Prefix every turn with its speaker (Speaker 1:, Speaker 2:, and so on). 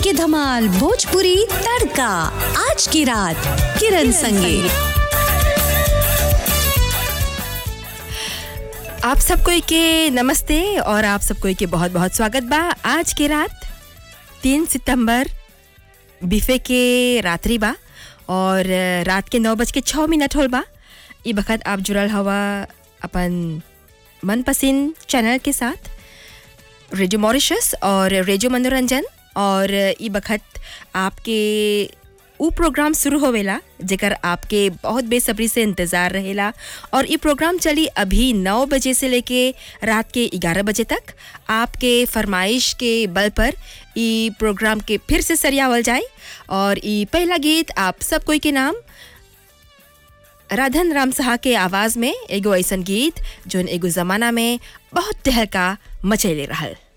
Speaker 1: के धमाल भोजपुरी तड़का आज की रात किरण संगे
Speaker 2: आप सबको के नमस्ते और आप सबको के बहुत बहुत स्वागत बा आज के रात तीन सितंबर बिफे के रात्रि बा और रात के नौ बज के छः मिनट होल बा ई बखत आप जुड़ल हवा अपन मनपसंद चैनल के साथ रेडियो मॉरिशस और रेडियो मनोरंजन और ई बखत आपके ऊ प्रोग्राम शुरू होवेला जेकर आपके बहुत बेसब्री से इंतज़ार रहेला और ये प्रोग्राम चली अभी नौ बजे से लेके रात के ग्यारह बजे तक आपके फरमाइश के बल पर ई प्रोग्राम के फिर से सरियावल जाए और ई पहला गीत आप सब कोई के नाम राधन राम साहा के आवाज़ में एगो ऐसन गीत जोन एगो ज़माना में बहुत टहलका मचैले रहल